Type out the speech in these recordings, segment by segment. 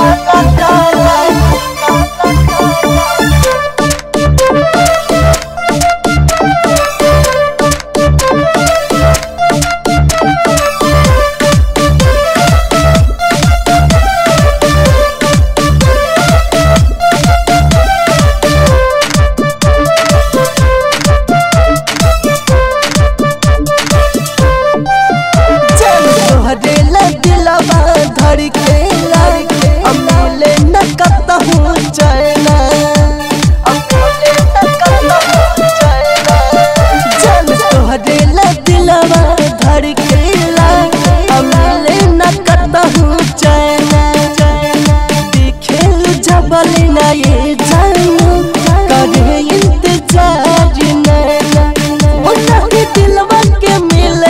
काला काला चल तोहरे दिलवा धड़केला अमले न कतहु चैना अमले न कतहु चैना चल तोहरे दिलवा धड़केला अमले न कतहु चैना दिखेल जबल ना ये जानू करे इंतजार नैना मुन्ना के दिलवा के मिले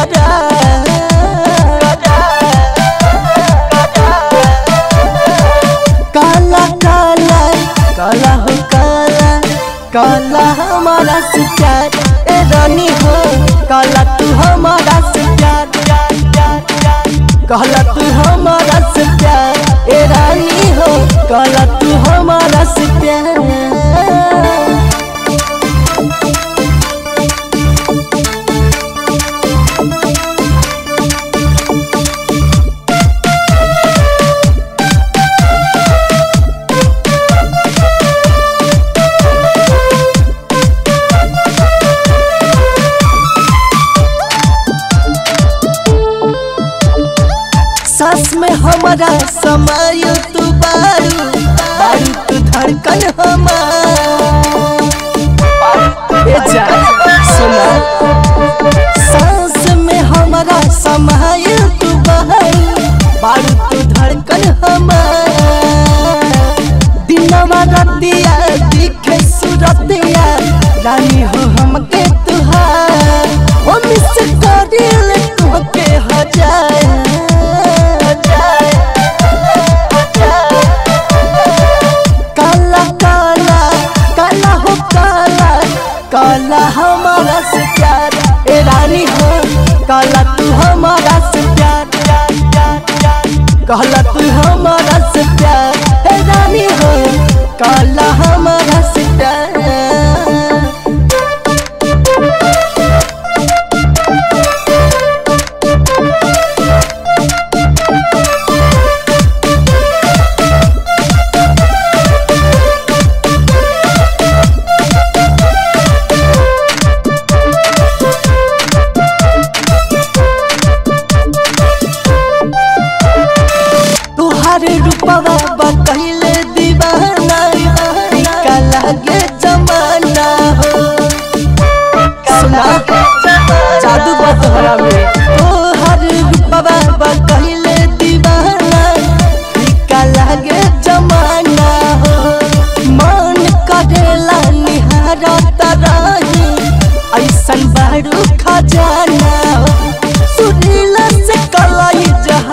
काला काला काला हो काला काला हमारा से प्यार ए रानी हो काला तू हमारा से प्यार प्यार प्यार प्यार काला तू हमारा से प्यार ए रानी हो काला तू हमारा से प्यार सास में हमारा समय तू बारू बारू तू धड़कन हमार ए जा सुना सास में हमारा समय तू बारू बारू तू धड़कन हमार दिनवा रतिया दिखे सुरतिया रानी हो हमके तुहार ओ मिस करिल तुहके हजार काला काला काला हो काला काला हमारा से प्यार ए रानी हो काला तू हमारा से प्यार प्यार प्यार प्यार काला तू हमारा से प्यार ए रानी हो काला हमारा से प्यार तुहारे रूपवा बकैले दीवाना का लागे जमाना हो सुना जादू बा तोहरा में तुहारे रूपवा बकैले दीवाना का लागे जमाना हो मन करेला निहारत रही ऐसन बारू खजाना हो सुनीला से कलाई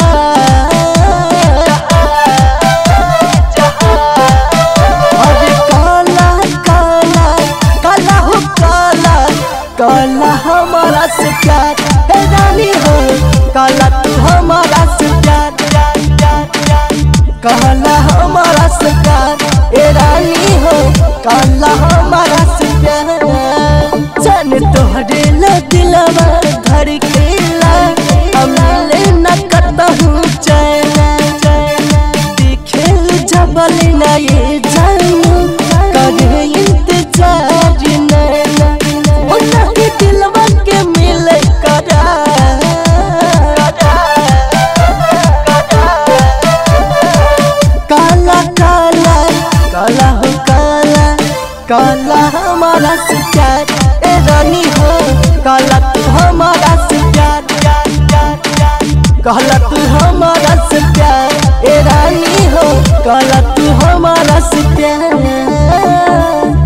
अरे काला काला काला हो काला काला हमारा से प्यार हे रानी हो काला तू हमारा से प्यार प्यार प्यार प्यार काला हमारा से प्यार ए रानी हो काला हमारा से प्यार जान तोहरे ला दिलवा धड़केला अमले न कतहु चैना दिखेल जबल ना ये जानू करे इंतजार नैना मुन्ना के दिलवा के मिले काला काला काला हो काला काला हमारा से प्यार ए रानी हो काला तू हमारा से प्यार प्यार प्यार प्यार काला तू हमारा से प्यार ए रानी हो काला तू हमारा से प्यार